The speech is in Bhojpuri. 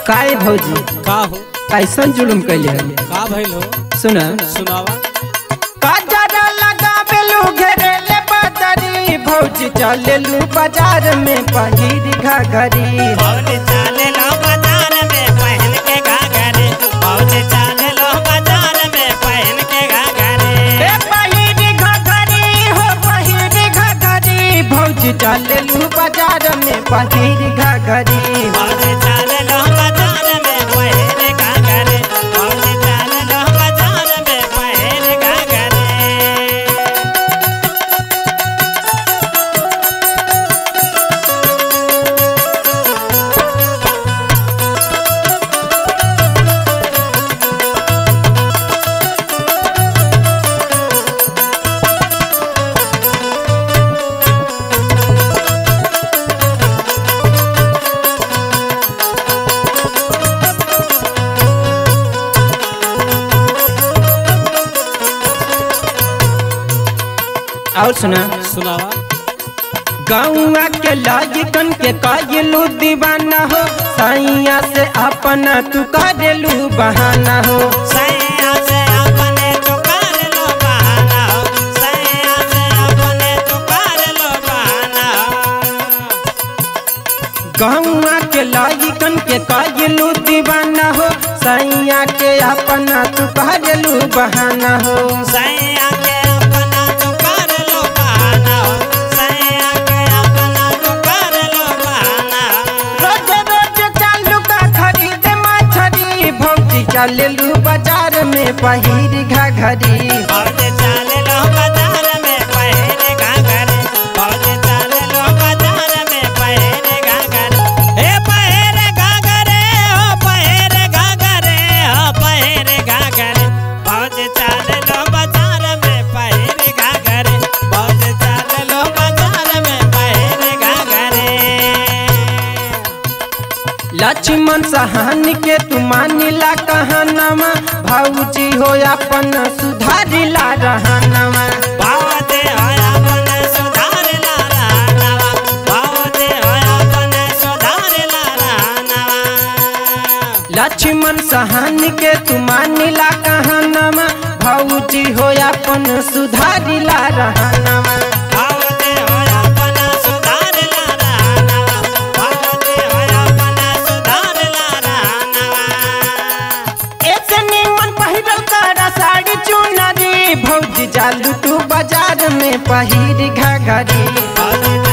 काहे भौजी का हो कैसन जुलुम कैले हन का भइल हो सुना सुनावा काजरा लगावेलू घेरेले बदरी भौजी चलेलू बाजार में पहिर घाघरी बहुत चाले लो बाजार में पहन के घाघरे बहुत चाले लो बाजार में पहन के घाघरे ए पहिर घाघरी हो पहिर घाघरी भौजी चलेलू बाजार में पहिर घाघरी बहुत चाले लो बाजार में पहन घाघरे बहुत चाले लो बाजार में पहन घाघरे और सुना सुनावा गौआ के लाजिकन के काजलू दीवाना हो सैया से अपना तू करेलू बहाना हो सैया से अपने तो कर लो बहाना हो सैया से अपने तो कर लो बहाना हो गौआ के लाजिकन के काजलू दीवाना हो सैया के अपना तू करेलू बहाना हो सैया के अपना तो कर लो बहाना हो सैया के अपना तो कर लो बहाना हो रोज रोज चालू का खरीद मछरी भौजी चलेलू बाजार में पहिर घाघरी बहुत चाले लो बाजार में पहने घाघरे बहुत चाले लो बाजार में पहने घाघरे हे पहने घाघरे हो पहने घाघरे हो पहने घाघरे बहुत चाले लो बाजार में पहने घाघरे बहुत चाले लो बाजार में पहने घाघरे लक्ष्मण सहान के तू मानिला कहनमा भौजी हो अपन सुधारिला रहनमा भावते होया मन सुधार ला रहनवा भावते होया मन सुधार ला रहनवा लक्ष्मण सहान के तू मानिला कहनमा भौजी हो अपन सुधारिला रहनमा भावते होया मन सुधार ला रहनवा भावते होया मन सुधार ला रहनवा ऐसे निमन पहिरल कर साड़ी चुनरी भौजी जालू तू बाजार में पहिर घाघरी भावते